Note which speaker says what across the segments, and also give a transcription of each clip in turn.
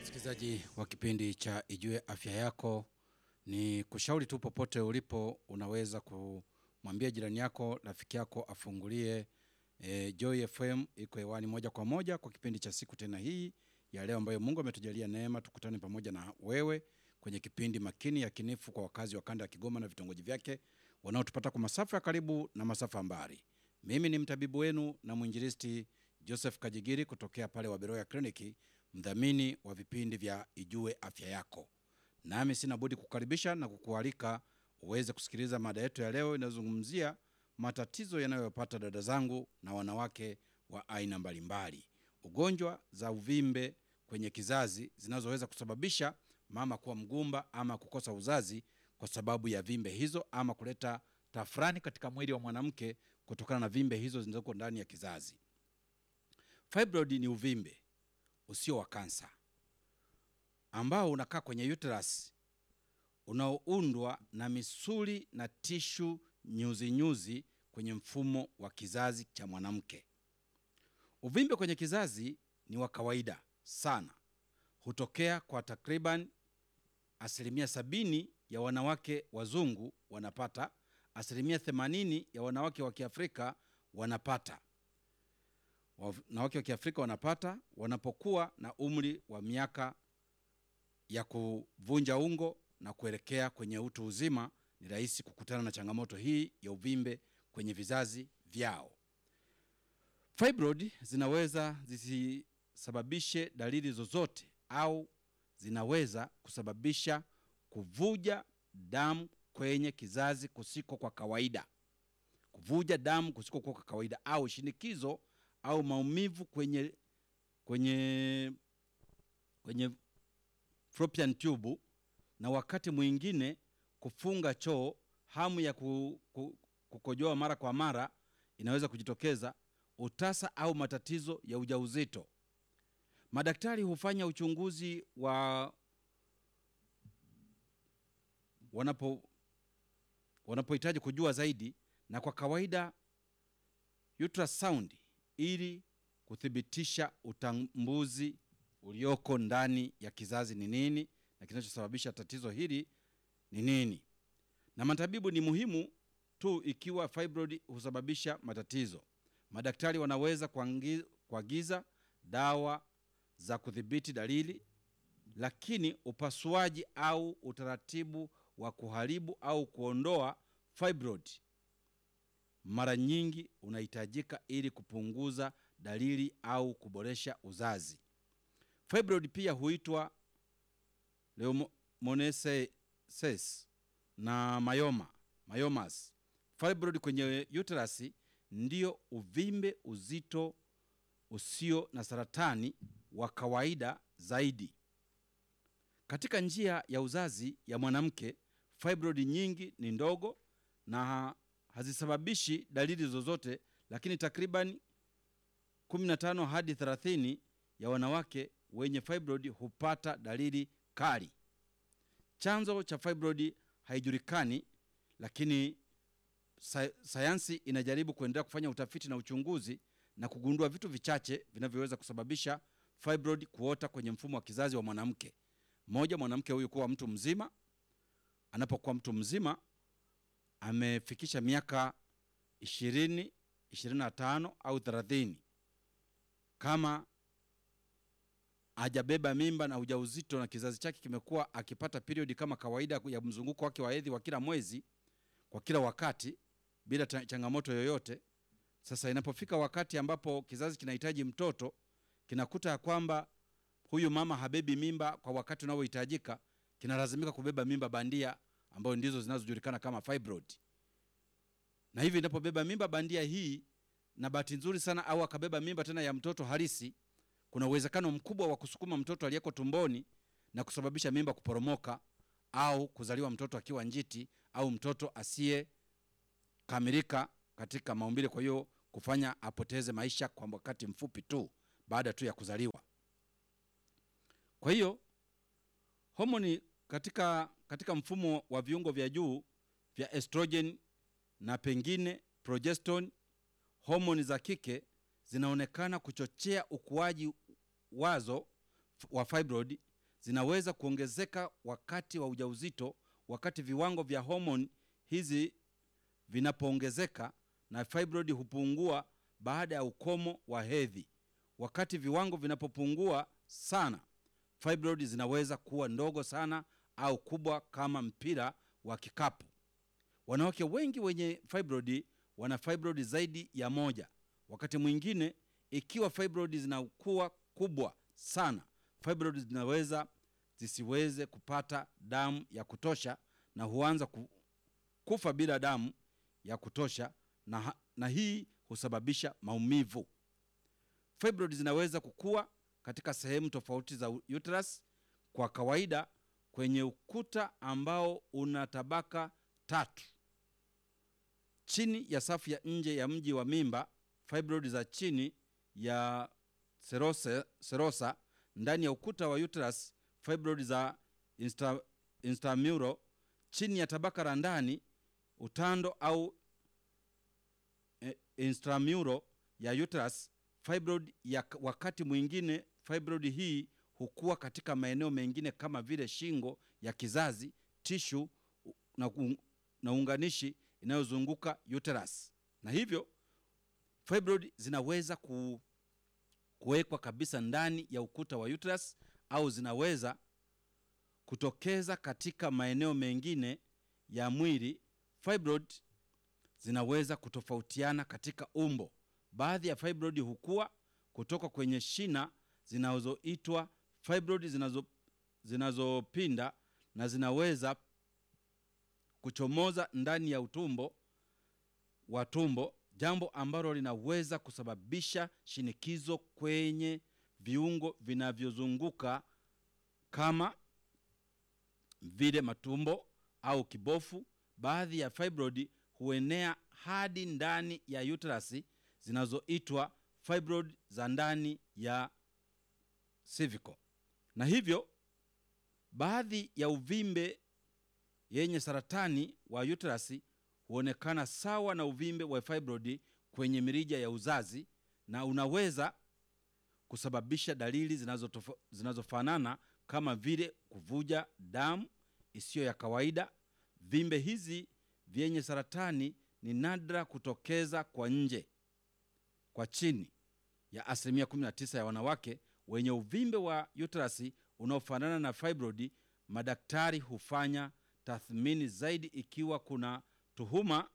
Speaker 1: Msikilizaji wa kipindi cha Ijue Afya Yako, ni kushauri tu popote ulipo, unaweza kumwambia jirani yako, rafiki yako afungulie e, Joy FM iko hewani moja kwa moja kwa kipindi cha siku tena hii ya leo, ambayo Mungu ametujalia neema tukutane pamoja na wewe kwenye kipindi makini ya kinifu kwa wakazi wa kanda ya Kigoma na vitongoji vyake wanaotupata kwa masafa ya karibu na masafa mbali. Mimi ni mtabibu wenu na mwinjilisti Joseph Kajigiri kutokea pale Waberoya Kliniki, mdhamini wa vipindi vya Ijue Afya Yako. Nami sina budi kukaribisha na kukualika uweze kusikiliza mada yetu ya leo inayozungumzia matatizo yanayopata dada zangu na wanawake wa aina mbalimbali, ugonjwa za uvimbe kwenye kizazi zinazoweza kusababisha mama kuwa mgumba ama kukosa uzazi kwa sababu ya vimbe hizo ama kuleta tafrani katika mwili wa mwanamke kutokana na vimbe hizo zilizoko ndani ya kizazi. Fibroid ni uvimbe usio wa kansa ambao unakaa kwenye uterus unaoundwa na misuli na tishu nyuzi nyuzi kwenye mfumo wa kizazi cha mwanamke. Uvimbe kwenye kizazi ni wa kawaida sana, hutokea kwa takriban asilimia sabini ya wanawake wazungu wanapata, asilimia themanini ya wanawake wa Kiafrika wanapata wanawake wa Kiafrika wanapata wanapokuwa na umri wa miaka ya kuvunja ungo na kuelekea kwenye utu uzima. Ni rahisi kukutana na changamoto hii ya uvimbe kwenye vizazi vyao. Fibroid zinaweza zisisababishe dalili zozote au zinaweza kusababisha kuvuja damu kwenye kizazi kusiko kwa kawaida, kuvuja damu kusiko kwa kawaida au shinikizo au maumivu kwenye kwenye kwenye fallopian tube, na wakati mwingine kufunga choo. Hamu ya ku, ku, kukojoa mara kwa mara inaweza kujitokeza, utasa au matatizo ya ujauzito. Madaktari hufanya uchunguzi wa wanapo wanapohitaji kujua zaidi, na kwa kawaida ultrasound ili kuthibitisha utambuzi ulioko ndani ya kizazi ni nini na kinachosababisha tatizo hili ni nini. Na matabibu ni muhimu tu ikiwa fibroid husababisha matatizo. Madaktari wanaweza kuagiza dawa za kudhibiti dalili, lakini upasuaji au utaratibu wa kuharibu au kuondoa fibroid mara nyingi unahitajika ili kupunguza dalili au kuboresha uzazi. Fibroid pia huitwa leishmaniasis na mayoma, mayomas. Fibroid kwenye uterus ndio uvimbe uzito usio na saratani wa kawaida zaidi katika njia ya uzazi ya mwanamke. Fibroid nyingi ni ndogo na hazisababishi dalili zozote, lakini takriban 15 hadi 30 ya wanawake wenye fibroid hupata dalili kali. Chanzo cha fibroid haijulikani, lakini sayansi inajaribu kuendelea kufanya utafiti na uchunguzi na kugundua vitu vichache vinavyoweza kusababisha fibroid kuota kwenye mfumo wa kizazi wa mwanamke. Moja, mwanamke huyu kuwa mtu mzima. Anapokuwa mtu mzima amefikisha miaka ishirini, ishirini na tano au thelathini, kama hajabeba mimba na ujauzito na kizazi chake kimekuwa akipata periodi kama kawaida ya mzunguko wake wa hedhi wa kila mwezi kwa kila wakati bila changamoto yoyote. Sasa inapofika wakati ambapo kizazi kinahitaji mtoto, kinakuta ya kwamba huyu mama habebi mimba kwa wakati unaohitajika, kinalazimika kubeba mimba bandia ambayo ndizo zinazojulikana kama fibroid. Na hivi inapobeba mimba bandia hii, na bahati nzuri sana, au akabeba mimba tena ya mtoto halisi, kuna uwezekano mkubwa wa kusukuma mtoto aliyeko tumboni na kusababisha mimba kuporomoka au kuzaliwa mtoto akiwa njiti au mtoto asiyekamilika katika maumbile, kwa hiyo kufanya apoteze maisha kwa wakati mfupi tu baada tu ya kuzaliwa. Kwa hiyo homoni katika katika mfumo wa viungo vya juu vya estrogen na pengine progesterone, homoni za kike zinaonekana kuchochea ukuaji wazo wa fibroid zinaweza kuongezeka wakati wa ujauzito, wakati viwango vya homoni hizi vinapoongezeka, na fibroid hupungua baada ya ukomo wa hedhi. Wakati viwango vinapopungua sana, fibroid zinaweza kuwa ndogo sana au kubwa kama mpira wa kikapu. Wanawake wengi wenye fibroid wana fibroid zaidi ya moja. Wakati mwingine, ikiwa fibroid zinakuwa kubwa sana, fibroid zinaweza zisiweze kupata damu ya kutosha na huanza ku, kufa bila damu ya kutosha na, ha- na hii husababisha maumivu. Fibroid zinaweza kukua katika sehemu tofauti za u- uterus, kwa kawaida kwenye ukuta ambao una tabaka tatu chini ya safu ya nje ya mji wa mimba, fibroid za chini ya serose, serosa, ndani ya ukuta wa uterus, fibroid za insta, intramural, chini ya tabaka la ndani utando au eh, intramural ya uterus, fibroid ya k- wakati mwingine fibroid hii hukua katika maeneo mengine kama vile shingo ya kizazi, tishu u- na, ku- na unganishi inayozunguka uterus, na hivyo fibroid zinaweza ku, kuwekwa kabisa ndani ya ukuta wa uterus au zinaweza kutokeza katika maeneo mengine ya mwili. Fibroid zinaweza kutofautiana katika umbo. Baadhi ya fibroid hukua kutoka kwenye shina zinazoitwa fibroid zinazo zinazopinda na zinaweza kuchomoza ndani ya utumbo wa tumbo, jambo ambalo linaweza kusababisha shinikizo kwenye viungo vinavyozunguka kama vile matumbo au kibofu. Baadhi ya fibroid huenea hadi ndani ya uterus zinazoitwa fibroid za ndani ya cervical, na hivyo baadhi ya uvimbe yenye saratani wa uterus huonekana sawa na uvimbe wa fibroid kwenye mirija ya uzazi na unaweza kusababisha dalili zinazotofo- zinazofanana kama vile kuvuja damu isiyo ya kawaida. Vimbe hizi vyenye saratani ni nadra kutokeza kwa nje kwa chini ya asilimia 19 ya wanawake wenye uvimbe wa uterus unaofanana na fibroid. Madaktari hufanya tathmini zaidi ikiwa kuna tuhuma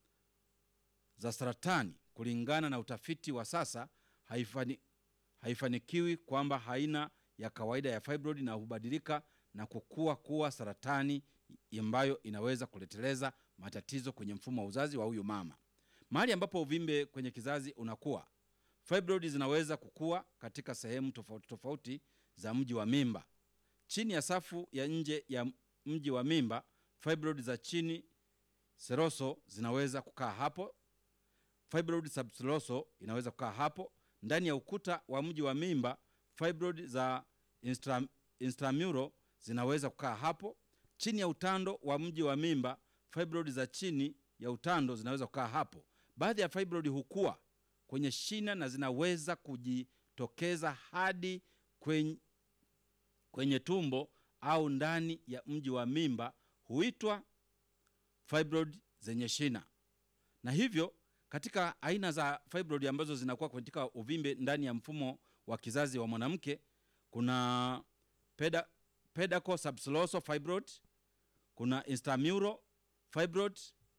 Speaker 1: za saratani. Kulingana na utafiti wa sasa, haifani, haifanikiwi kwamba haina ya kawaida ya fibroid na hubadilika na kukua kuwa saratani ambayo inaweza kuleteleza matatizo kwenye mfumo wa uzazi wa huyu mama. Mahali ambapo uvimbe kwenye kizazi unakuwa, fibroid zinaweza kukua katika sehemu tofauti tofauti za mji wa mimba. Chini ya safu ya nje ya mji wa mimba, fibroid za chini seroso zinaweza kukaa hapo. Fibroid subseroso inaweza kukaa hapo. Ndani ya ukuta wa mji wa mimba, fibroid za instra, intramural zinaweza kukaa hapo. Chini ya utando wa mji wa mimba, fibroid za chini ya utando zinaweza kukaa hapo. Baadhi ya fibroid hukua kwenye shina na zinaweza kujitokeza hadi kwenye, kwenye tumbo au ndani ya mji wa mimba, huitwa fibroid zenye shina. Na hivyo katika aina za fibroid ambazo zinakuwa katika uvimbe ndani ya mfumo wa kizazi wa mwanamke kuna peda, pedaco subseroso fibroid, kuna intramural fibroid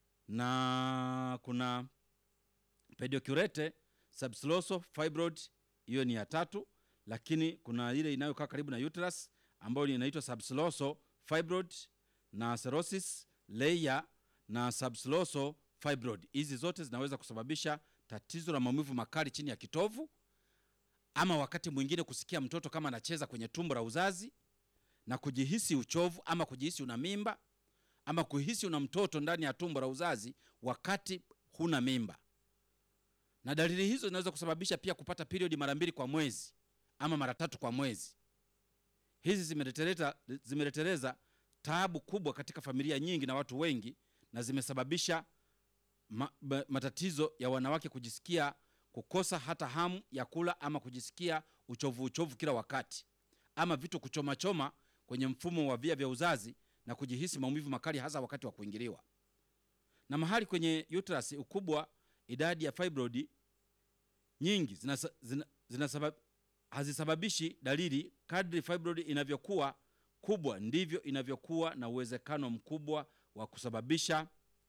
Speaker 1: na kuna pedicurate subseroso fibroid, hiyo ni ya tatu. Lakini kuna ile inayokaa karibu na uterus ambayo inaitwa subseroso fibroid na serosis layer na subseroso fibroid. Hizi zote zinaweza kusababisha tatizo la maumivu makali chini ya kitovu, ama wakati mwingine kusikia mtoto kama anacheza kwenye tumbo la uzazi na kujihisi uchovu ama kujihisi una mimba ama kuhisi una mtoto ndani ya tumbo la uzazi wakati huna mimba. Na dalili hizo zinaweza kusababisha pia kupata periodi mara mbili kwa mwezi ama mara tatu kwa mwezi. Hizi zimereteleta zimereteleza taabu kubwa katika familia nyingi na watu wengi, na zimesababisha ma, ma, matatizo ya wanawake kujisikia kukosa hata hamu ya kula ama kujisikia uchovu uchovu kila wakati ama vitu kuchomachoma kwenye mfumo wa via vya uzazi na kujihisi maumivu makali hasa wakati wa kuingiliwa. Na mahali kwenye uterus ukubwa, idadi ya fibroid nyingi zinasa, zina, zinasabab, hazisababishi dalili. Kadri fibroid inavyokuwa kubwa ndivyo inavyokuwa na uwezekano mkubwa wa kusababisha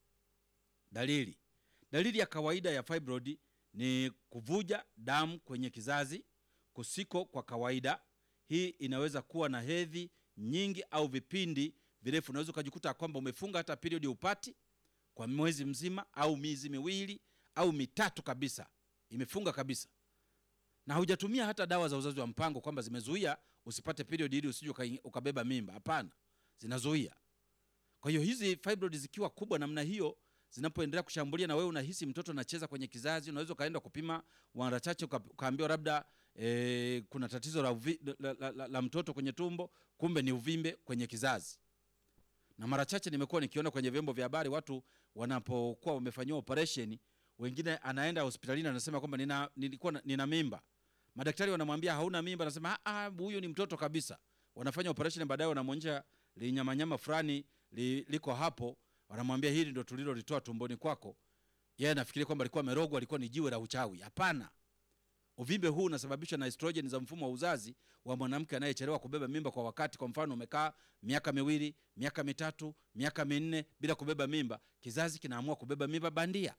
Speaker 1: dalili. Dalili ya kawaida ya fibroid ni kuvuja damu kwenye kizazi kusiko kwa kawaida. Hii inaweza kuwa na hedhi nyingi au vipindi virefu. Unaweza ukajikuta kwamba umefunga hata period upati kwa mwezi mzima au miezi miwili au mitatu kabisa, imefunga kabisa, na hujatumia hata dawa za uzazi wa mpango kwamba zimezuia usipate period ili usije ukabeba mimba. Hapana, zinazuia. Kwa hiyo hizi fibroid zikiwa kubwa namna hiyo zinapoendelea kushambulia na wewe unahisi mtoto anacheza kwenye kizazi, unaweza ukaenda kupima mara chache ukaambiwa labda e, kuna tatizo la, uvi, la, la, la, la mtoto kwenye tumbo, kumbe ni uvimbe kwenye kizazi. Na mara chache nimekuwa nikiona kwenye vyombo vya habari watu wanapokuwa wamefanyiwa operation, wengine anaenda hospitalini anasema kwamba nina, nilikuwa nina mimba, madaktari wanamwambia hauna mimba, anasema ah, huyu ni mtoto kabisa. Wanafanya operation, baadaye wanamwonyesha linyamanyama fulani li, liko hapo wanamwambia hili ndo tulilolitoa tumboni kwako. Yeye anafikiria kwamba alikuwa amerogwa, alikuwa ni jiwe la uchawi. Hapana, uvimbe huu unasababishwa na estrogen za mfumo wa uzazi wa mwanamke anayechelewa kubeba mimba kwa wakati. Kwa mfano, umekaa miaka miwili, miaka mitatu, miaka minne bila kubeba mimba, kizazi kinaamua kubeba mimba bandia,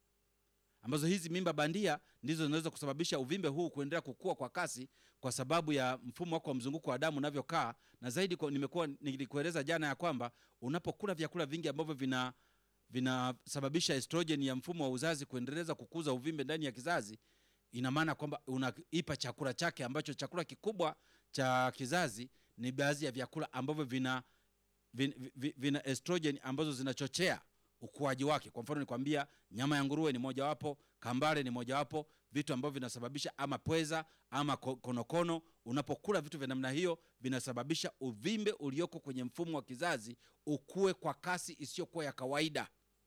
Speaker 1: ambazo hizi mimba bandia ndizo zinaweza kusababisha uvimbe huu kuendelea kukua kwa kasi, kwa sababu ya mfumo wako wa mzunguko wa damu unavyokaa. Na zaidi kwa, nimekuwa nilikueleza jana ya kwamba unapokula vyakula vingi ambavyo vina vinasababisha estrogen ya mfumo wa uzazi kuendeleza kukuza uvimbe ndani ya kizazi, ina maana kwamba unaipa chakula chake, ambacho chakula kikubwa cha kizazi ni baadhi ya vyakula ambavyo vina, vina, vina estrogen ambazo zinachochea ukuaji wake. Kwa mfano nikwambia, nyama ya nguruwe ni mojawapo, kambale ni mojawapo, vitu ambavyo vinasababisha ama pweza ama konokono. Unapokula vitu vya namna hiyo, vinasababisha uvimbe ulioko kwenye mfumo wa kizazi ukue kwa kasi isiyokuwa ya kawaida,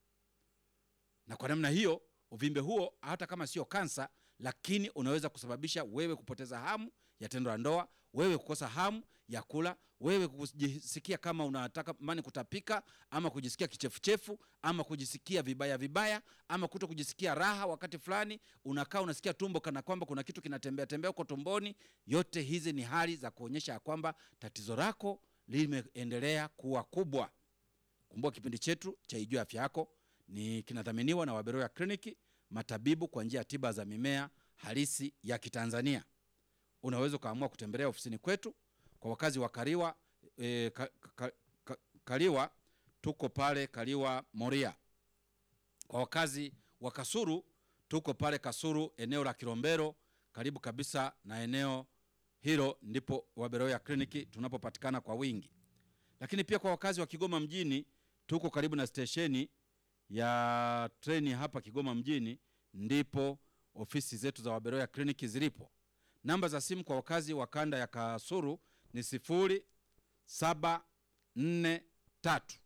Speaker 1: na kwa namna hiyo uvimbe huo, hata kama sio kansa, lakini unaweza kusababisha wewe kupoteza hamu ya tendo la ndoa, wewe kukosa hamu ya kula, wewe kujisikia kama unataka mani kutapika, ama kujisikia kichefuchefu, ama kujisikia vibaya vibaya, ama kuto kujisikia raha. Wakati fulani unakaa unasikia tumbo kana kwamba kuna kitu kinatembea tembea huko tumboni. Yote hizi ni hali za kuonyesha ya kwamba tatizo lako limeendelea kuwa kubwa. Kumbuka kipindi chetu cha Ijue Afya Yako ni kinadhaminiwa na Waberoya Kliniki, matabibu kwa njia ya tiba za mimea halisi ya Kitanzania. Unaweza ukaamua kutembelea ofisini kwetu. Kwa wakazi wa Kaliwa e, ka, ka, ka, Kaliwa tuko pale Kaliwa Moria. Kwa wakazi wa Kasuru tuko pale Kasuru eneo la Kilombero, karibu kabisa na eneo hilo ndipo Waberoya Kliniki tunapopatikana kwa wingi. Lakini pia kwa wakazi wa Kigoma mjini tuko karibu na stesheni ya treni hapa Kigoma mjini, ndipo ofisi zetu za Waberoya Kliniki zilipo. Namba za simu kwa wakazi wa kanda ya Kasuru ni sifuri saba nne tatu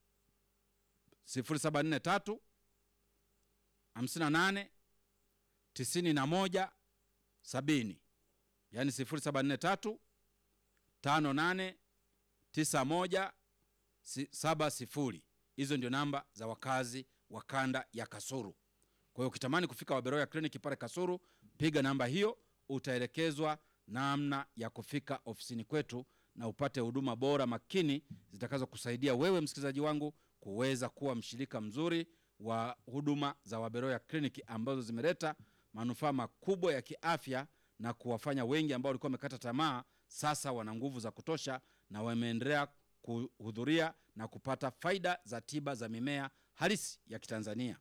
Speaker 1: sifuri saba nne tatu hamsini na nane tisini na moja sabini yaani sifuri saba nne tatu tano nane tisa moja saba sifuri. Hizo ndio namba za wakazi wa kanda ya Kasuru. Kwa hiyo ukitamani kufika Waberoya kliniki pale Kasuru, piga namba hiyo, utaelekezwa namna ya kufika ofisini kwetu na upate huduma bora makini zitakazokusaidia wewe msikilizaji wangu kuweza kuwa mshirika mzuri wa huduma za Waberoya kliniki ambazo zimeleta manufaa makubwa ya kiafya na kuwafanya wengi ambao walikuwa wamekata tamaa sasa wana nguvu za kutosha na wameendelea kuhudhuria na kupata faida za tiba za mimea halisi ya Kitanzania.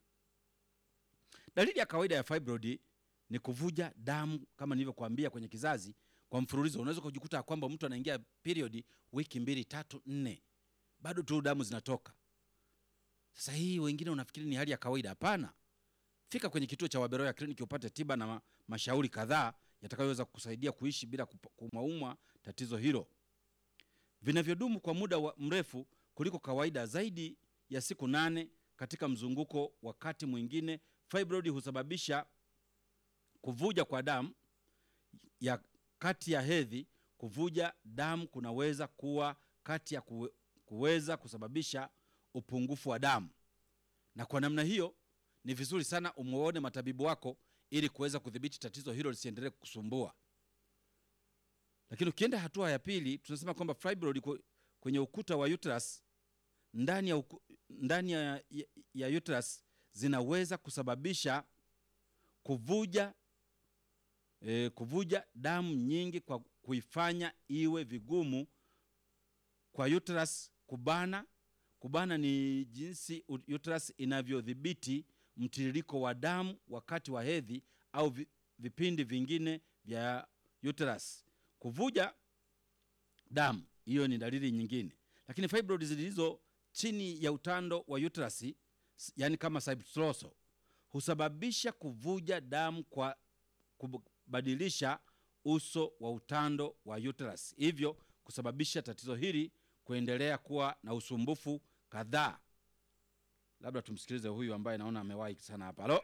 Speaker 1: Dalili ya kawaida ya fibroid ni kuvuja damu kama nilivyokuambia kwenye kizazi kwa mfululizo. Unaweza kujikuta kwamba mtu anaingia period wiki mbili tatu nne, bado tu damu zinatoka. Sasa hii wengine unafikiri ni hali ya kawaida. Hapana, fika kwenye kituo cha Waberoya kliniki upate tiba na mashauri kadhaa yatakayoweza kukusaidia kuishi bila kumaumwa tatizo hilo vinavyodumu kwa muda wa mrefu kuliko kawaida, zaidi ya siku nane katika mzunguko. Wakati mwingine fibroid husababisha kuvuja kwa damu ya kati ya hedhi kuvuja damu kunaweza kuwa kati ya kuwe, kuweza kusababisha upungufu wa damu, na kwa namna hiyo ni vizuri sana umwone matabibu wako ili kuweza kudhibiti tatizo hilo lisiendelee kukusumbua. Lakini ukienda hatua ya pili, tunasema kwamba fibroid iko kwenye ukuta wa uterus ndani ya, uku, ndani ya, ya, ya uterus zinaweza kusababisha kuvuja e, kuvuja damu nyingi kwa kuifanya iwe vigumu kwa uterus kubana. Kubana ni jinsi uterus inavyodhibiti mtiririko wa damu wakati wa hedhi au vi, vipindi vingine vya uterus. Kuvuja damu, hiyo ni dalili nyingine. Lakini fibroid zilizo chini ya utando wa uterus, yani kama submucosal, husababisha kuvuja damu kwa kubadilisha uso wa utando wa uterus, hivyo kusababisha tatizo hili kuendelea kuwa na usumbufu kadhaa. Labda tumsikilize huyu ambaye naona amewahi sana hapa. Halo,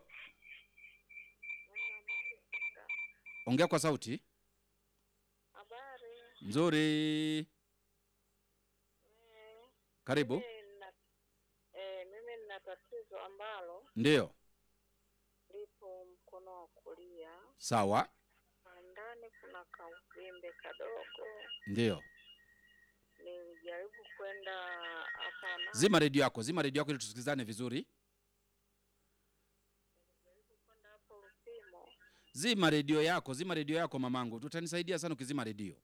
Speaker 1: ongea kwa sauti.
Speaker 2: Habari.
Speaker 1: Nzuri, karibu.
Speaker 2: Mimi nina- eh, mimi nina tatizo ambalo
Speaker 1: Ndiyo,
Speaker 2: lipo mkono wa kulia
Speaker 1: sawa,
Speaker 2: na ndani kuna kauvimbe kadogo.
Speaker 1: ndiyo.
Speaker 2: Nilijaribu kwenda hapa na
Speaker 1: Zima redio yako, zima redio yako ili tusikilizane vizuri.
Speaker 2: kwenda hapo Lupimo,
Speaker 1: Zima redio yako, zima redio yako mamangu, tutanisaidia sana ukizima redio.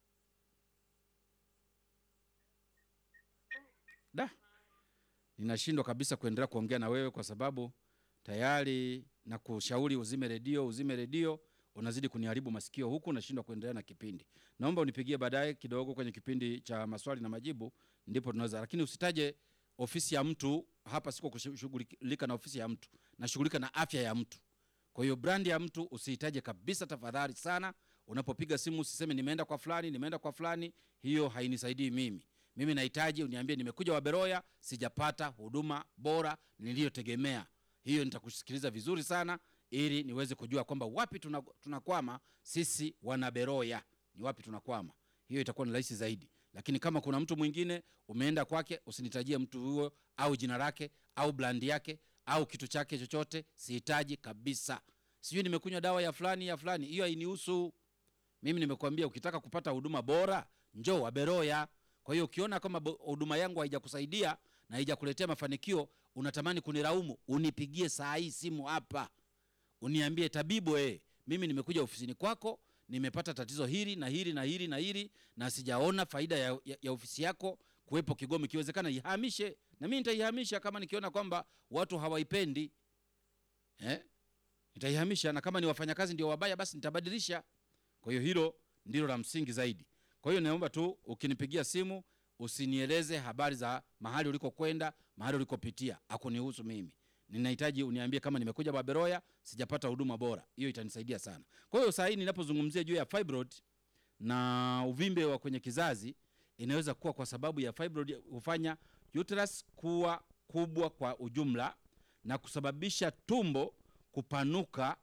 Speaker 1: Da, ninashindwa kabisa kuendelea kuongea na wewe kwa sababu tayari na kushauri uzime redio, uzime redio, unazidi kuniharibu masikio huku, nashindwa kuendelea na kipindi. Naomba unipigie baadaye kidogo kwenye kipindi cha maswali na majibu, ndipo tunaweza, lakini usitaje ofisi ya mtu hapa. Siko kushughulika na ofisi ya mtu, nashughulika na afya ya mtu. Kwa hiyo brandi ya mtu usihitaje kabisa, tafadhali sana. Unapopiga simu usiseme nimeenda kwa fulani, nimeenda kwa fulani. Hiyo hainisaidii mimi. Mimi nahitaji uniambie nimekuja Waberoya, sijapata huduma bora niliyotegemea. Hiyo nitakusikiliza vizuri sana, ili niweze kujua kwamba wapi tuna- tunakwama sisi wanaberoya, ni wapi tunakwama. Hiyo itakuwa ni rahisi zaidi. Lakini kama kuna mtu mwingine umeenda kwake, usinitajie mtu huyo au jina lake au brandi yake au kitu chake chochote, sihitaji kabisa. Sijui nimekunywa dawa ya fulani ya fulani, hiyo hainihusu mimi. Nimekuambia ukitaka kupata huduma bora njoo Waberoya. Kwa hiyo ukiona kama bo- huduma yangu haijakusaidia na haijakuletea mafanikio, unatamani kunilaumu, unipigie saa hii simu hapa, uniambie tabibu, eh, mimi nimekuja ofisini kwako, nimepata tatizo hili na hili na hili na hili na sijaona faida ya, ya, ya ofisi yako kuwepo Kigoma. Ikiwezekana ihamishe, na mimi nitaihamisha kama nikiona kwamba watu hawaipendi eh? Nitaihamisha, na kama ni wafanyakazi ndio wabaya, basi nitabadilisha. Kwa hiyo hilo ndilo la msingi zaidi. Kwa hiyo naomba tu ukinipigia simu usinieleze habari za mahali ulikokwenda, mahali ulikopitia, akunihusu mimi. Ninahitaji uniambie kama nimekuja Baberoya sijapata huduma bora, hiyo itanisaidia sana. Kwa hiyo saa hii ninapozungumzia juu ya fibroid na uvimbe wa kwenye kizazi, inaweza kuwa kwa sababu ya fibroid hufanya uterus kuwa kubwa kwa ujumla na kusababisha tumbo kupanuka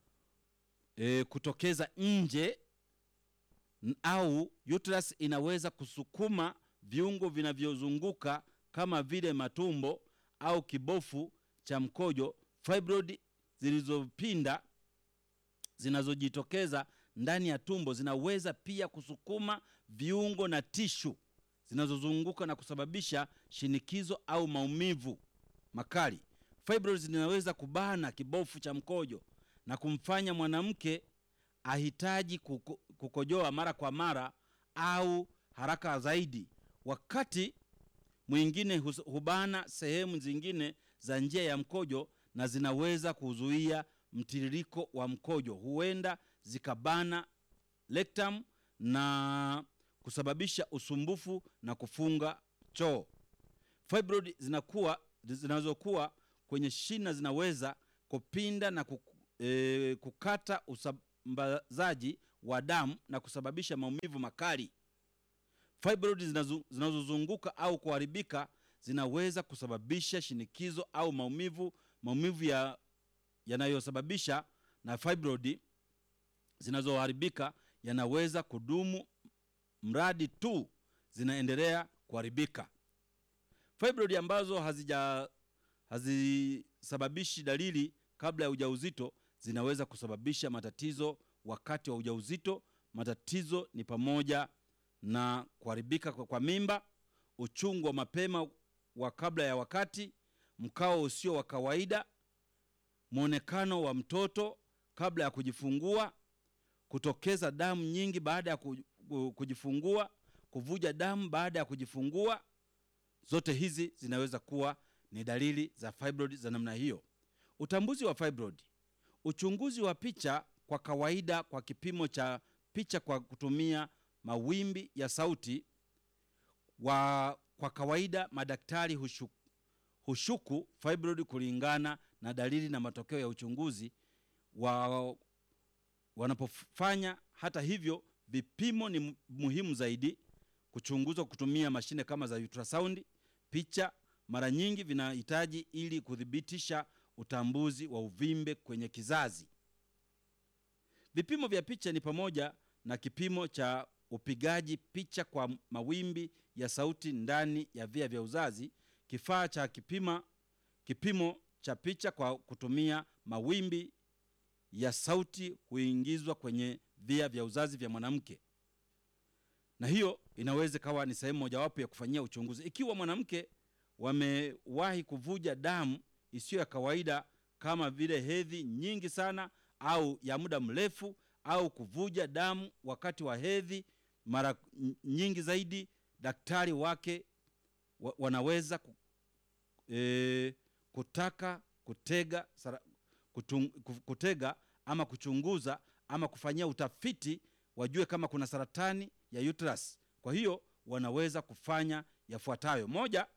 Speaker 1: e, kutokeza nje n- au uterus inaweza kusukuma viungo vinavyozunguka kama vile matumbo au kibofu cha mkojo. Fibroid zilizopinda zinazojitokeza ndani ya tumbo zinaweza pia kusukuma viungo na tishu zinazozunguka na kusababisha shinikizo au maumivu makali. Fibroids zinaweza kubana kibofu cha mkojo na kumfanya mwanamke ahitaji kuko, kukojoa mara kwa mara au haraka zaidi. Wakati mwingine hus- hubana sehemu zingine za njia ya mkojo na zinaweza kuzuia mtiririko wa mkojo. Huenda zikabana rectum na kusababisha usumbufu na kufunga choo. Fibroid zinakuwa zinazokuwa kwenye shina zinaweza kupinda na kuku, e, kukata usambazaji wa damu na kusababisha maumivu makali. Fibroid zinazo- zinazozunguka au kuharibika zinaweza kusababisha shinikizo au maumivu maumivu ya yanayosababisha na fibroid zinazoharibika yanaweza kudumu mradi tu zinaendelea kuharibika. Fibroid ambazo hazija hazisababishi dalili kabla ya ujauzito zinaweza kusababisha matatizo wakati wa ujauzito. Matatizo ni pamoja na kuharibika kwa, kwa mimba, uchungu wa mapema wa kabla ya wakati, mkao usio wa kawaida, mwonekano wa mtoto kabla ya kujifungua, kutokeza damu nyingi baada ya ku- ku- kujifungua, kuvuja damu baada ya kujifungua. Zote hizi zinaweza kuwa ni dalili za fibroid za namna hiyo. Utambuzi wa fibroid: uchunguzi wa picha kwa kawaida kwa kipimo cha picha kwa kutumia mawimbi ya sauti wa kwa kawaida madaktari hushu, hushuku fibroid kulingana na dalili na matokeo ya uchunguzi wa wanapofanya. Hata hivyo, vipimo ni mu- muhimu zaidi. Kuchunguzwa kutumia mashine kama za ultrasound, picha mara nyingi vinahitaji ili kuthibitisha utambuzi wa uvimbe kwenye kizazi. Vipimo vya picha ni pamoja na kipimo cha upigaji picha kwa mawimbi ya sauti ndani ya via vya uzazi, kifaa cha kipima kipimo cha picha kwa kutumia mawimbi ya sauti huingizwa kwenye via vya uzazi vya mwanamke, na hiyo inaweza ikawa ni sehemu mojawapo ya kufanyia uchunguzi. Ikiwa mwanamke wamewahi kuvuja damu isiyo ya kawaida kama vile hedhi nyingi sana au ya muda mrefu au kuvuja damu wakati wa hedhi mara nyingi zaidi, daktari wake wa, wanaweza ku, e, kutaka kutega, sara, kutung, ku- kutega ama kuchunguza ama kufanyia utafiti wajue kama kuna saratani ya uterus. Kwa hiyo wanaweza kufanya yafuatayo: moja,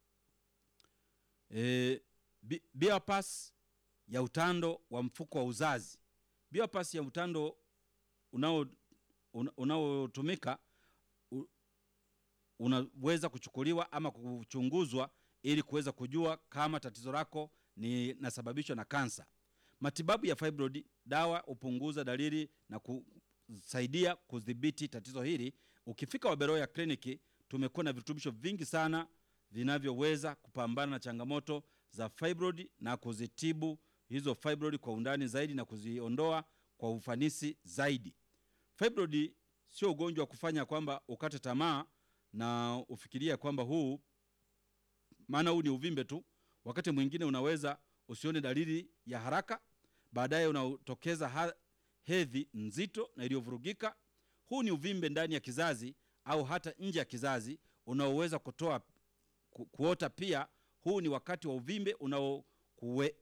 Speaker 1: e, bi- bypass ya utando wa mfuko wa uzazi. Bypass ya utando unao una- unaotumika u- unaweza kuchukuliwa ama kuchunguzwa ili kuweza kujua kama tatizo lako ni nasababishwa na kansa. Matibabu ya fibroid, dawa hupunguza dalili na kusaidia kudhibiti tatizo hili. Ukifika Waberoya kliniki, tumekuwa na virutubisho vingi sana vinavyoweza kupambana na changamoto za fibroid na kuzitibu hizo fibroid kwa undani zaidi na kuziondoa kwa ufanisi zaidi. Fibroid sio ugonjwa wa kufanya kwamba ukate tamaa na ufikiria kwamba huu, maana huu ni uvimbe tu. Wakati mwingine unaweza usione dalili ya haraka, baadaye unatokeza ha- hedhi nzito na iliyovurugika. Huu ni uvimbe ndani ya kizazi au hata nje ya kizazi unaoweza kutoa ku, kuota pia. Huu ni wakati wa uvimbe unaokue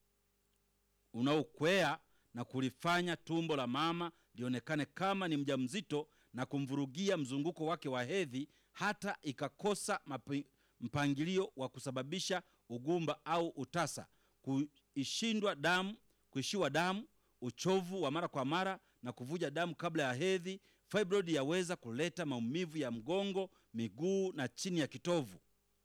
Speaker 1: unaokwea na kulifanya tumbo la mama lionekane kama ni mjamzito na kumvurugia mzunguko wake wa hedhi hata ikakosa mapi- mpangilio wa kusababisha ugumba au utasa, kuishindwa damu, kuishiwa damu, uchovu wa mara kwa mara na kuvuja damu kabla ya hedhi. Fibroid yaweza kuleta maumivu ya mgongo, miguu na chini ya kitovu.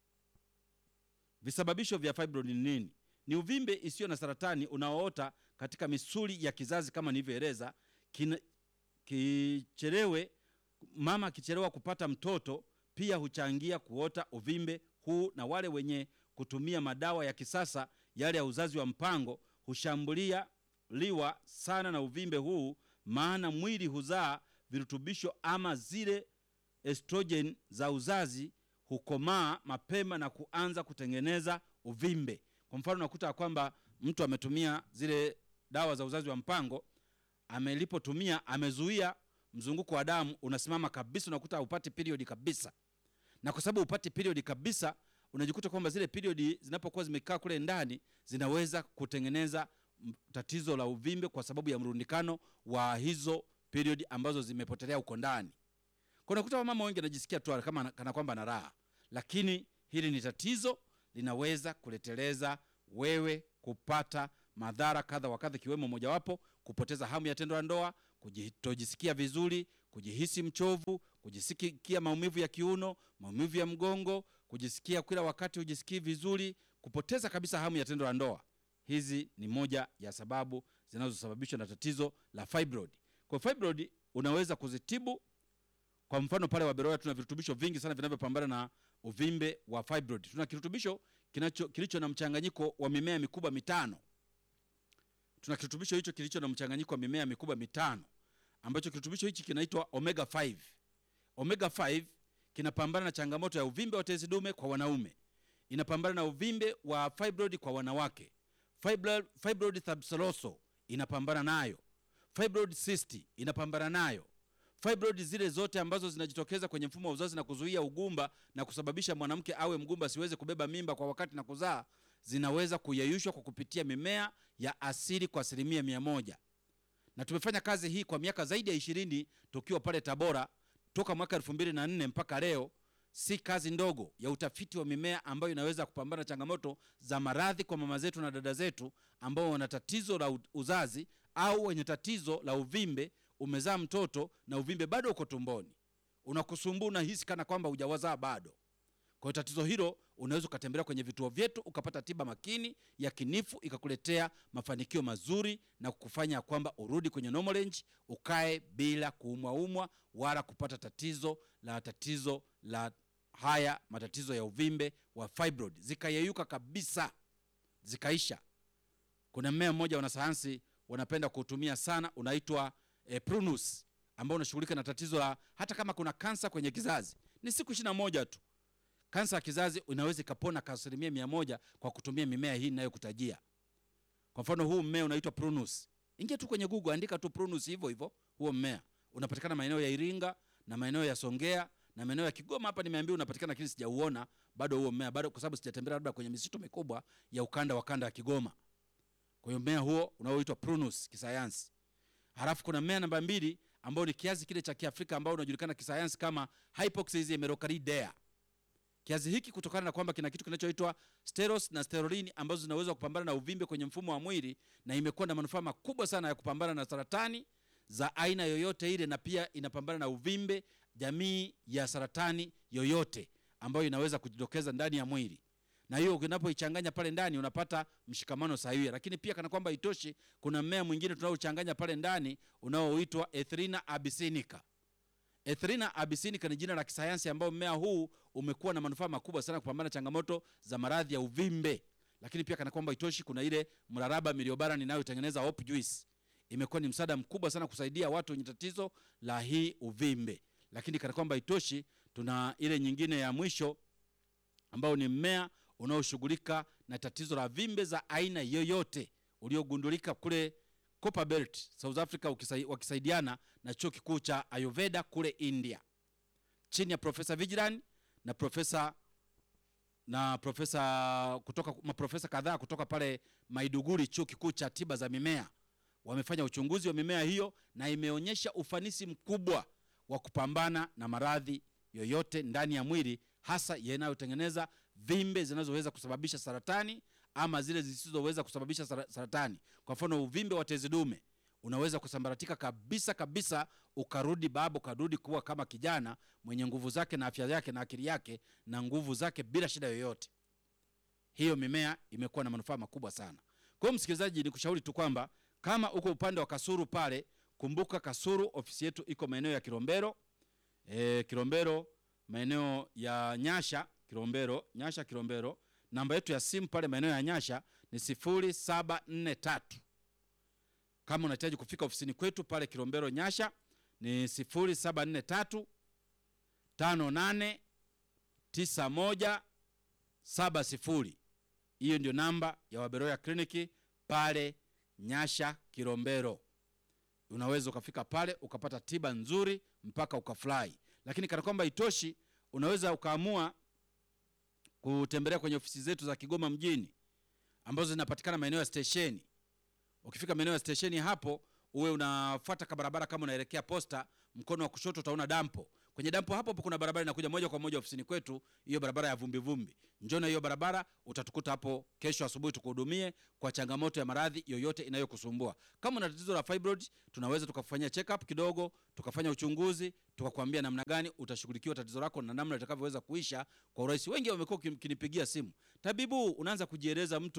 Speaker 1: Visababisho vya fibroid ni nini? Ni uvimbe isiyo na saratani unaoota katika misuli ya kizazi kama nilivyoeleza. Kina- Kichelewe, mama akichelewa kupata mtoto pia huchangia kuota uvimbe huu, na wale wenye kutumia madawa ya kisasa yale ya uzazi wa mpango hushambulia liwa sana na uvimbe huu, maana mwili huzaa virutubisho ama zile estrogen za uzazi hukomaa mapema na kuanza kutengeneza uvimbe. Kwa mfano, unakuta ya kwamba mtu ametumia zile dawa za uzazi wa mpango, amelipotumia amezuia mzunguko wa damu unasimama kabisa, unakuta haupati period kabisa. Na kwa sababu upati period kabisa, unajikuta kwamba zile period zinapokuwa zimekaa kule ndani zinaweza kutengeneza m- tatizo la uvimbe kwa sababu ya mrundikano wa hizo period ambazo zimepotelea huko ndani. Kwa unakuta wamama wengi anajisikia tu kama kana kwamba na raha, lakini hili ni tatizo, linaweza kuleteleza wewe kupata madhara kadha wa kadha, ikiwemo mojawapo kupoteza hamu ya tendo la ndoa, kutojisikia vizuri, kujihisi mchovu, kujisikia maumivu ya kiuno, maumivu ya mgongo, kujisikia kila wakati hujisikii vizuri, kupoteza kabisa hamu ya tendo la ndoa. Hizi ni moja ya sababu zinazosababishwa na tatizo la fibroid. Kwa fibroid unaweza kuzitibu Kwa mfano pale Waberoya tuna virutubisho vingi sana vinavyopambana na uvimbe wa fibroid. Tuna kirutubisho kinacho kilicho na mchanganyiko wa mimea mikubwa mitano. Tuna kirutubisho hicho kilicho na mchanganyiko wa mimea mikubwa mitano ambacho kirutubisho hichi kinaitwa omega 5. Omega 5 kinapambana na changamoto ya uvimbe wa tezi dume kwa wanaume, inapambana na uvimbe wa fibroid kwa wanawake. Fibroid, fibroid subseroso inapambana nayo, fibroid cyst inapambana nayo, fibroid zile zote ambazo zinajitokeza kwenye mfumo wa uzazi na kuzuia ugumba na kusababisha mwanamke awe mgumba asiweze kubeba mimba kwa wakati na kuzaa, zinaweza kuyeyushwa kwa kupitia mimea ya asili kwa asilimia mia moja na tumefanya kazi hii kwa miaka zaidi ya ishirini tukiwa pale Tabora toka mwaka elfu mbili na nne mpaka leo. Si kazi ndogo ya utafiti wa mimea ambayo inaweza kupambana changamoto za maradhi kwa mama zetu na dada zetu ambao wana tatizo la u- uzazi au wenye tatizo la uvimbe. Umezaa mtoto na uvimbe bado uko tumboni, unakusumbua, unahisi kana kwamba hujawazaa bado. Kwa hiyo tatizo hilo unaweza ukatembelea kwenye vituo vyetu ukapata tiba makini ya kinifu ikakuletea mafanikio mazuri na kukufanya kwamba urudi kwenye normal range, ukae bila kuumwaumwa wala kupata tatizo la tatizo la haya matatizo ya uvimbe wa fibroid, zikayeyuka kabisa, zikaisha. Kuna mmea mmoja wanasayansi wanapenda kuutumia sana, unaitwa eh, prunus ambao unashughulika na tatizo la hata kama kuna kansa kwenye kizazi, ni siku ishirini na moja tu kansa ya kizazi inaweza ikapona kwa asilimia mia moja kwa kutumia mimea hii inayokutajia. Kwa mfano huu mmea unaitwa prunus. Ingia tu kwenye Google, andika tu prunus hivyo hivyo, huo mmea unapatikana maeneo ya Iringa na maeneo ya Songea na maeneo ya Kigoma. Hapa nimeambiwa unapatikana, lakini sijauona bado huo mmea bado, kwa sababu sijatembea labda kwenye misitu mikubwa ya ukanda wa kanda ya Kigoma. Kwa hiyo mmea huo unaoitwa prunus kisayansi. Halafu kuna mmea namba mbili ambao ni kiazi kile cha Kiafrika ambao unajulikana kisayansi kama Hypoxis emerocardidea. Kiazi hiki kutokana na kwamba kina kitu kinachoitwa steros na sterolini ambazo zinaweza kupambana na uvimbe kwenye mfumo wa mwili na imekuwa na manufaa makubwa sana ya kupambana na saratani za aina yoyote ile, na pia inapambana na uvimbe jamii ya saratani yoyote ambayo inaweza kujitokeza ndani ya mwili, na hiyo unapoichanganya pale ndani unapata mshikamano sahihi. Lakini pia kana kwamba itoshi, kuna mmea mwingine tunaochanganya pale ndani unaoitwa Ethrinha abyssinica. Ethrinha abyssinica ni jina la kisayansi ambao mmea huu umekuwa na manufaa makubwa sana kupambana na changamoto za maradhi ya uvimbe. Lakini pia kana kwamba itoshi, kuna ile mraraba miliobaran inayotengeneza hope juice, imekuwa ni msaada mkubwa sana kusaidia watu wenye tatizo la hii uvimbe. Lakini kana kwamba itoshi, tuna ile nyingine ya mwisho ambao ni mmea unaoshughulika na tatizo la vimbe za aina yoyote uliogundulika kule Copperbelt South Africa, ukisai, wakisaidiana na chuo kikuu cha Ayurveda kule India chini ya Profesa Vigilan na profesa na profesa kutoka maprofesa kadhaa kutoka pale Maiduguri, chuo kikuu cha tiba za mimea. Wamefanya uchunguzi wa mimea hiyo na imeonyesha ufanisi mkubwa wa kupambana na maradhi yoyote ndani ya mwili, hasa yanayotengeneza vimbe zinazoweza kusababisha saratani ama zile zisizoweza kusababisha sara- saratani. Kwa mfano, uvimbe wa tezi dume unaweza kusambaratika kabisa kabisa, ukarudi babu, ukarudi kuwa kama kijana mwenye nguvu zake na afya yake na akili yake na nguvu zake bila shida yoyote. Hiyo mimea imekuwa na manufaa makubwa sana. Kwa hiyo, msikilizaji, ni kushauri tu kwamba kama uko upande wa Kasuru pale, kumbuka Kasuru ofisi yetu iko maeneo ya Kilombero e, Kilombero maeneo ya Nyasha Kilombero, Nyasha Kilombero. Namba yetu ya simu pale maeneo ya Nyasha ni sifuri saba nne tatu. Kama unahitaji kufika ofisini kwetu pale Kilombero Nyasha ni sifuri saba nne tatu tano nane tisa moja saba sifuri. Hiyo ndio namba ya Waberoya kliniki pale Nyasha Kilombero. Unaweza ukafika pale ukapata tiba nzuri mpaka ukafurahi. Lakini kana kwamba itoshi, unaweza ukaamua kutembelea kwenye ofisi zetu za Kigoma mjini ambazo zinapatikana maeneo ya stesheni. Ukifika maeneo ya stesheni hapo, uwe unafuata ka barabara kama unaelekea posta, mkono wa kushoto utaona dampo. Kwenye dampo hapo hapo kuna barabara inakuja moja kwa moja ofisini kwetu, hiyo barabara ya vumbi vumbi. Njoo na hiyo barabara, utatukuta hapo kesho asubuhi tukuhudumie kwa changamoto ya maradhi yoyote inayokusumbua. Kama una tatizo la fibroid, tunaweza tukafanyia check up kidogo, tukafanya uchunguzi, tukakwambia namna gani utashughulikiwa tatizo lako na namna litakavyoweza kuisha kwa urahisi. Wengi wamekuwa kinipigia simu, tabibu, unaanza kujieleza mtu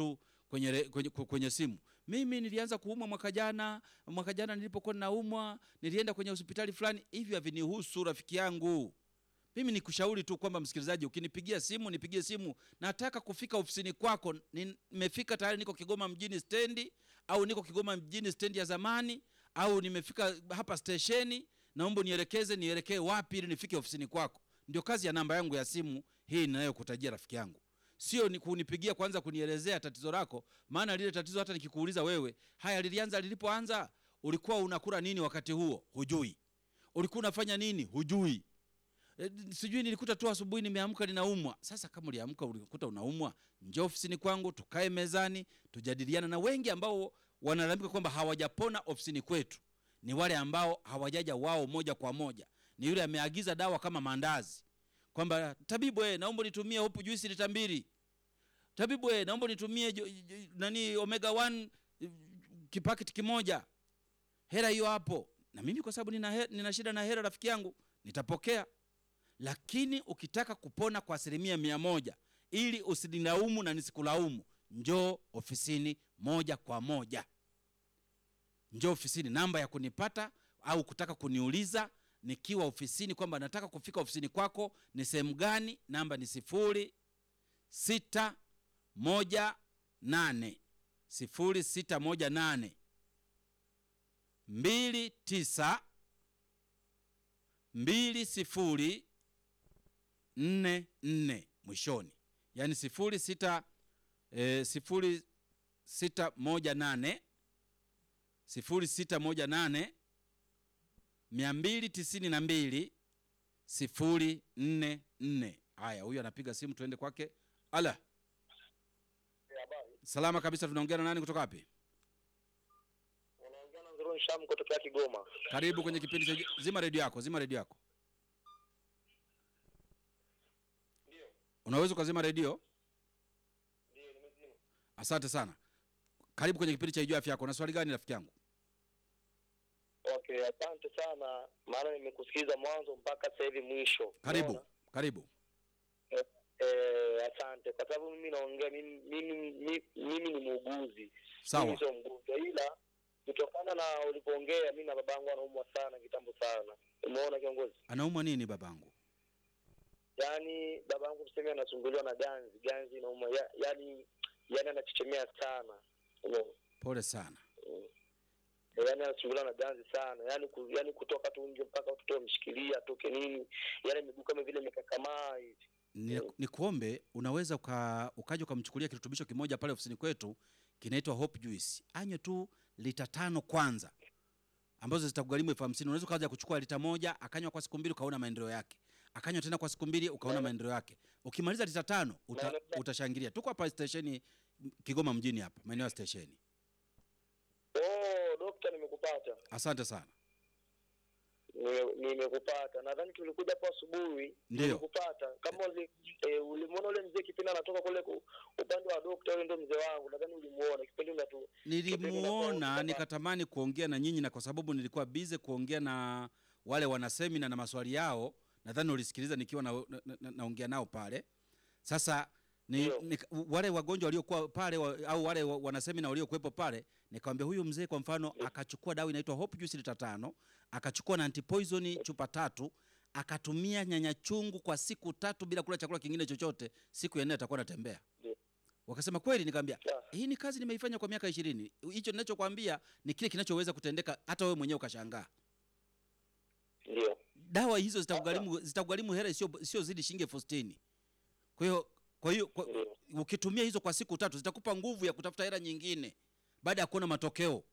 Speaker 1: kwenye, re- kwenye, ku- kwenye simu mimi nilianza kuumwa mwaka jana mwaka jana nilipokuwa naumwa nilienda kwenye hospitali fulani hivyo havinihusu rafiki yangu mimi nikushauri tu kwamba msikilizaji ukinipigia simu nipigie simu nataka kufika ofisini kwako nimefika tayari niko kigoma mjini stendi au niko kigoma mjini stendi ya zamani au nimefika hapa stesheni naomba nielekeze nielekee wapi ili nifike ofisini kwako ndio kazi ya namba yangu ya simu hii ninayokutajia rafiki yangu sio ni kunipigia kwanza kunielezea tatizo lako maana lile tatizo hata nikikuuliza wewe haya lilianza lilipoanza ulikuwa unakula nini wakati huo hujui ulikuwa unafanya nini hujui E, sijui nilikuta tu asubuhi nimeamka ninaumwa sasa kama uliamka ulikuta unaumwa njoo ofisini kwangu tukae mezani tujadiliana na wengi ambao wanalalamika kwamba hawajapona ofisini kwetu ni wale ambao hawajaja wao moja kwa moja ni yule ameagiza dawa kama maandazi kwamba tabibu eh, naomba nitumie hopu juisi lita mbili tabibu eh, naomba nitumie jo, jo, nani omega 1 eh, kipaketi kimoja hela hiyo hapo na mimi kwa sababu nina, he- nina shida na hela rafiki yangu nitapokea lakini ukitaka kupona kwa asilimia mia moja ili usinilaumu na nisikulaumu njoo ofisini moja kwa moja njoo ofisini namba ya kunipata au kutaka kuniuliza nikiwa ofisini kwamba nataka kufika ofisini kwako ni sehemu gani namba ni sifuri sita moja nane sifuri sita moja nane mbili tisa mbili sifuri nne nne mwishoni yaani sifuri sita e, sifuri sita moja nane sifuri sita moja nane mia mbili tisini na mbili sifuri nne nne haya huyu anapiga simu tuende kwake ala salama kabisa tunaongea na nani kutoka wapi
Speaker 3: unaongea na Nzuruni Sham kutokea Kigoma.
Speaker 1: karibu kwenye kipindi cha zima redio yako zima redio yako unaweza ukazima redio
Speaker 3: Ndio, nimezima.
Speaker 1: asante sana karibu kwenye kipindi cha ijua afya yako na swali gani rafiki yangu
Speaker 3: Okay, asante sana, maana nimekusikiliza mwanzo mpaka sasa hivi mwisho.
Speaker 1: karibu
Speaker 3: Unaona?
Speaker 1: karibu
Speaker 3: Eh, asante kwa sababu mimi naongea mimi mimi, mimi, mimi ni muuguzi.
Speaker 1: sawa
Speaker 3: Mimi sio mgonjwa ila kutokana na ulivyoongea mimi na babangu anaumwa sana kitambo sana. Umeona kiongozi?
Speaker 1: anaumwa nini babangu
Speaker 3: Yaani babangu tuseme anasumbuliwa na ganzi, ganzi inauma. Ya, yaani yaani anachechemea sana. Umeona?
Speaker 1: pole sana
Speaker 3: yaani anasumbuliwa na ganzi sana yaani ku, yaani kutoka tu nje mpaka watoto wamshikilia atoke nini yaani miguu kama vile imekakamaa hivi
Speaker 1: ni, ni kuombe unaweza uka, ukaja ukamchukulia kirutubisho kimoja pale ofisini kwetu kinaitwa hope juice anywe tu lita tano kwanza ambazo zitakugharimu elfu hamsini unaweza ukaja kuchukua lita moja akanywa kwa siku mbili ukaona maendeleo yake akanywa tena kwa siku mbili ukaona
Speaker 3: Na-
Speaker 1: maendeleo yake ukimaliza lita tano uta,
Speaker 3: Na-
Speaker 1: utashangilia tuko hapa stesheni kigoma mjini hapa maeneo ya stesheni
Speaker 3: oh dokta nimekupata
Speaker 1: asante sana
Speaker 3: Nime- nimekupata nadhani tulikuja hapo asubuhi
Speaker 1: Ndio.
Speaker 3: nimekupata kama uli, eh, ulimuona ule mzee kipindi anatoka kule ku, upande wa dokta yule ndo mzee wangu nadhani ulimuona kipindi unatu
Speaker 1: nilimuona
Speaker 3: Kipindi
Speaker 1: nikatamani kuongea na nyinyi na kwa sababu nilikuwa bize kuongea na wale wanasemina na maswali yao nadhani ulisikiliza nikiwa naongea na, na, naongea nao pale sasa ni,
Speaker 3: Ndio.
Speaker 1: ni, wale wagonjwa waliokuwa pale wa, au wale wa- wanasemina waliokuwepo pale nikamwambia huyu mzee kwa mfano akachukua dawa inaitwa hope juice lita tano akachukua na antipoison chupa tatu akatumia nyanya chungu kwa siku tatu bila kula chakula kingine chochote siku ya nne atakuwa anatembea
Speaker 3: Ndio.
Speaker 1: wakasema kweli nikamwambia
Speaker 3: Ya.
Speaker 1: hii ni kazi nimeifanya kwa miaka ishirini hicho ninachokwambia ni kile kinachoweza kutendeka hata wewe mwenyewe ukashangaa
Speaker 3: ndio
Speaker 1: dawa hizo zitakugharimu zitakugharimu hela sio sio zidi shilingi elfu sitini kwa hiyo kwa hiyo kwa-
Speaker 3: Ndio.
Speaker 1: ukitumia hizo kwa siku tatu zitakupa nguvu ya kutafuta hela nyingine baada ya kuona matokeo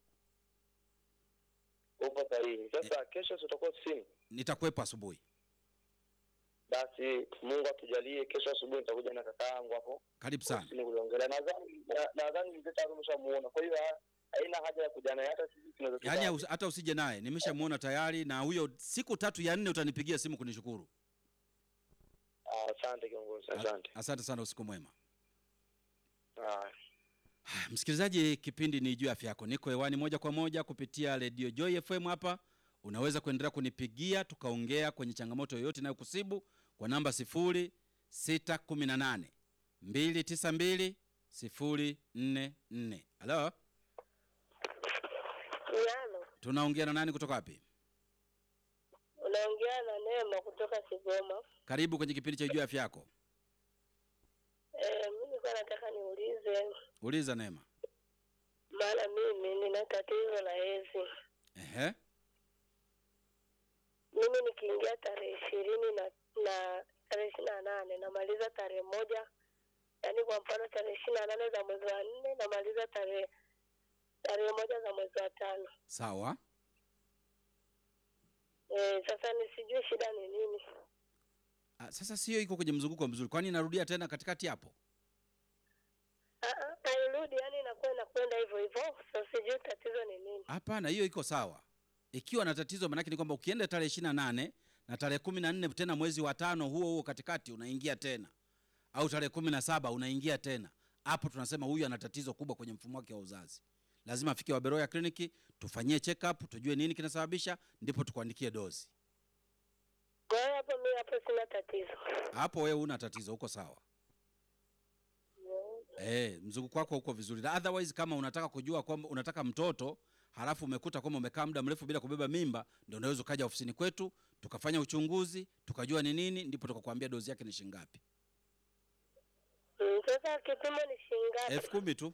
Speaker 3: upo sahihi sasa kesho si utakuwa ofisini
Speaker 1: nitakuwepo asubuhi
Speaker 3: basi mungu atujalie kesho asubuhi nitakuja na kaka yangu hapo
Speaker 1: karibu sana
Speaker 3: ofisini kuliongelea nadhani na- nadhani mzee tayari umeshamuona kwa hiyo ha- haina haja ya kuja naye hata sisi tunaweza
Speaker 1: yaani
Speaker 3: tukaa-
Speaker 1: usi- hata usije naye nimeshamuona tayari na huyo siku tatu ya nne utanipigia simu kunishukuru
Speaker 3: Ah, asante kiongozi
Speaker 1: A-
Speaker 3: asante
Speaker 1: asante sana usiku mwema
Speaker 3: Haya.
Speaker 1: Haya, msikilizaji kipindi ni juu ya afya yako niko hewani moja kwa moja kupitia redio joy fm hapa unaweza kuendelea kunipigia tukaongea kwenye changamoto yoyote inayokusibu kwa namba 0618 292 sifuri nne nne. Halo,
Speaker 2: Yalo,
Speaker 1: tunaongea na nani kutoka wapi?
Speaker 2: unaongea na Neema kutoka Kigoma.
Speaker 1: Karibu kwenye kipindi cha Ijue Afya Yako.
Speaker 2: Eh, mimi nilikuwa nataka niulize,
Speaker 1: Uliza Neema.
Speaker 2: maana mimi nina tatizo la hedhi.
Speaker 1: Ehe,
Speaker 2: Mimi nikiingia tarehe ishirini na na tarehe ishirini na nane namaliza tarehe moja, yaani kwa mfano tarehe ishirini na nane za mwezi wa nne namaliza tarehe tarehe moja za mwezi wa tano.
Speaker 1: sawa.
Speaker 2: Eh, sasa nisijui shida ni nini.
Speaker 1: Ah, Sasa sio iko kwenye mzunguko mzuri, kwani inarudia tena katikati hapo?
Speaker 2: Ah, ah, hairudi, yaani inakuwa inakwenda hivyo hivyo. Sasa sijui tatizo ni nini.
Speaker 1: Hapana, hiyo iko sawa. Ikiwa na tatizo, maanake ni kwamba ukienda tarehe ishirini na nane na tarehe kumi na nne tena mwezi wa tano huo huo katikati unaingia tena, au tarehe kumi na saba unaingia tena, hapo tunasema huyu ana tatizo kubwa kwenye mfumo wake wa uzazi. Lazima afike Waberoya kliniki tufanyie check up, tujue nini kinasababisha, ndipo tukuandikie dozi.
Speaker 2: Kwa hiyo hapo mimi hapo sina tatizo.
Speaker 1: Hapo wewe una tatizo, uko sawa. Eh, mzunguko wako uko vizuri. Na Otherwise kama unataka kujua kwamba unataka mtoto halafu umekuta kwamba umekaa muda mrefu bila kubeba mimba, ndio unaweza ukaja ofisini kwetu tukafanya uchunguzi tukajua ni nini, ndipo tukakwambia dozi yake ni shilingi ngapi.
Speaker 2: Mm, Sasa kipimo ni shilingi ngapi?
Speaker 1: elfu kumi tu.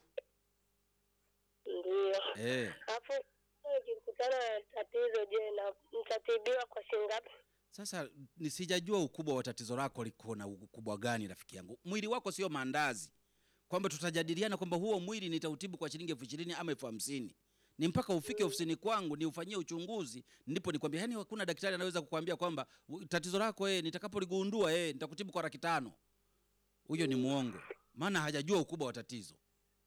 Speaker 2: Ndio.
Speaker 1: Eh,
Speaker 2: Hapo nikikutana na tatizo, je, na nitatibiwa kwa shilingi ngapi?
Speaker 1: sasa nisijajua ukubwa wa tatizo lako liko na ukubwa gani, rafiki yangu. Mwili wako sio maandazi, kwamba tutajadiliana kwamba huo mwili nitautibu kwa shilingi elfu ishirini ama elfu hamsini ni mpaka ufike ofisini kwangu niufanyie uchunguzi, ndipo nikwambia. Yani hakuna daktari anaweza kukwambia kwamba "U- tatizo lako eh, nitakapoligundua eh, nitakutibu kwa laki tano. Huyo ni muongo, maana hajajua ukubwa wa tatizo.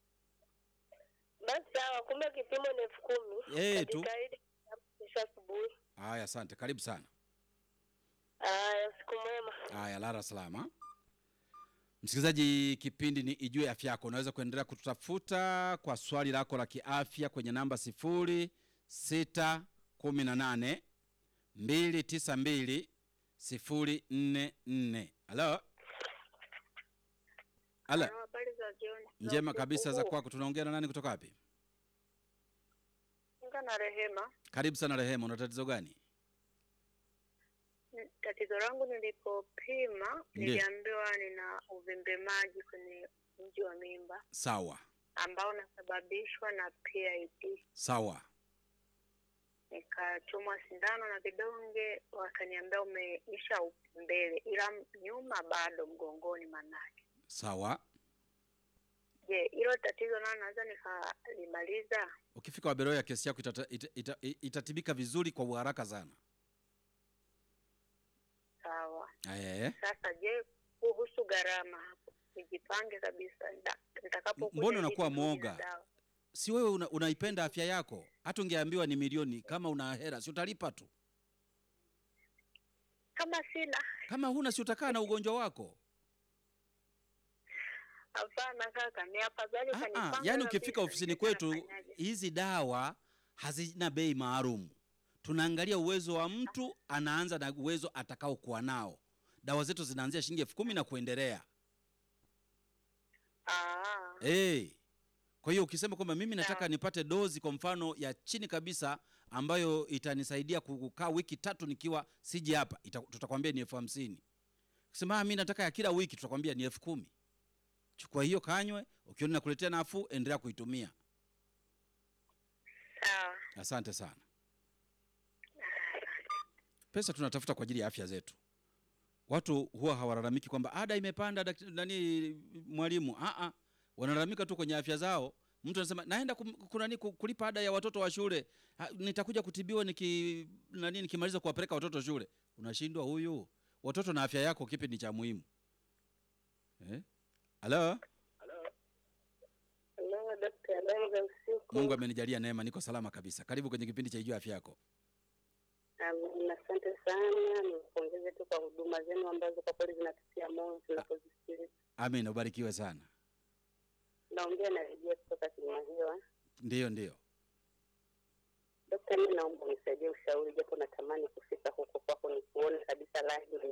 Speaker 2: Basi sawa, kumbe kipimo ni elfu kumi.
Speaker 1: Eh, tu.
Speaker 2: Nitajitahidi kesho asubuhi.
Speaker 1: Haya, asante, karibu sana.
Speaker 2: Haya, siku mwema.
Speaker 1: Haya, lala salama. Msikilizaji, kipindi ni Ijue Afya Yako. Unaweza kuendelea kututafuta kwa swali lako la kiafya kwenye namba sifuri sita kumi na nane mbili tisa mbili sifuri nne nne. Halo, halo,
Speaker 2: Habari za jioni.
Speaker 1: njema kabisa za kwako. Tunaongea na nani kutoka wapi?
Speaker 2: Anga na Rehema.
Speaker 1: Karibu sana Rehema, una tatizo gani?
Speaker 2: N- Tatizo langu nilipopima
Speaker 1: Ndiyo.
Speaker 2: niliambiwa nina uvimbe maji kwenye mji wa mimba
Speaker 1: Sawa
Speaker 2: ambao unasababishwa na PID.
Speaker 1: sawa,
Speaker 2: Nikachomwa sindano na vidonge, wakaniambia umeisha mbele, ila nyuma bado mgongoni manake.
Speaker 1: sawa.
Speaker 2: Je, hilo tatizo nalo naweza nikalimaliza?
Speaker 1: Ukifika Waberoya, kesi yako itata, ita, ita, itatibika vizuri kwa uharaka sana.
Speaker 2: Sawa.
Speaker 1: Eh.
Speaker 2: Sasa je, kuhusu gharama hapo, nijipange kabisa nda- nitakapokuja
Speaker 1: Mbona
Speaker 2: ili
Speaker 1: unakuwa
Speaker 2: nirudi na
Speaker 1: mwoga?
Speaker 2: dawa.
Speaker 1: si wewe una, unaipenda afya yako? Hata ungeambiwa ni milioni, kama una hera si utalipa tu.
Speaker 2: Kama sina,
Speaker 1: Kama huna si utakaa na ugonjwa wako.
Speaker 2: hapana kaka, ni afadhali
Speaker 1: Ah, ah,
Speaker 2: ukanipanga
Speaker 1: yaani
Speaker 2: kabisa,
Speaker 1: ukifika ofisini
Speaker 2: nijue
Speaker 1: kwetu
Speaker 2: nafanyaje.
Speaker 1: hizi dawa hazina bei maalum. Tunaangalia uwezo wa mtu, anaanza na uwezo atakaokuwa nao. Dawa zetu zinaanzia shilingi elfu kumi na kuendelea.
Speaker 2: Ah,
Speaker 1: Hey. Kwa hiyo ukisema kwamba mimi nataka
Speaker 2: Sawa.
Speaker 1: nipate dozi kwa mfano ya chini kabisa ambayo itanisaidia kukaa wiki tatu nikiwa siji hapa, ita- tutakwambia ni elfu hamsini. Ukisema "Ah, mi nataka ya kila wiki, tutakwambia ni elfu kumi. Chukua hiyo kanywe, ukiona nakuletea nafuu, endelea kuitumia.
Speaker 2: sawa.
Speaker 1: Asante sana. Pesa tunatafuta kwa ajili ya afya zetu. Watu huwa hawalalamiki kwamba ada imepanda, dakt- nani mwalimu. Ah ah, wanalalamika tu kwenye afya zao. Mtu anasema naenda kum, kunani, ku- kulipa ada ya watoto wa shule, ha, nitakuja kutibiwa niki nani nikimaliza kuwapeleka watoto shule. Unashindwa huyu. Watoto na afya yako, kipi ni cha muhimu eh? Halo,
Speaker 2: Hello, Dr. habari za usiku.
Speaker 1: Mungu amenijalia neema, niko salama kabisa. Karibu kwenye kipindi cha Ijue Afya Yako.
Speaker 2: Um, asante sana, nipongeze tu kwa huduma zenu ambazo kwa kweli zinatutia moyo tunapozisikiliza.
Speaker 1: Amen, ubarikiwe sana.
Speaker 2: Naongea na Rejea kutoka Kilimanjaro.
Speaker 1: Ndiyo, ndiyo.
Speaker 2: Dokta, mimi naomba unisaidie ushauri, japo natamani kufika huko kwako nikuone kabisa live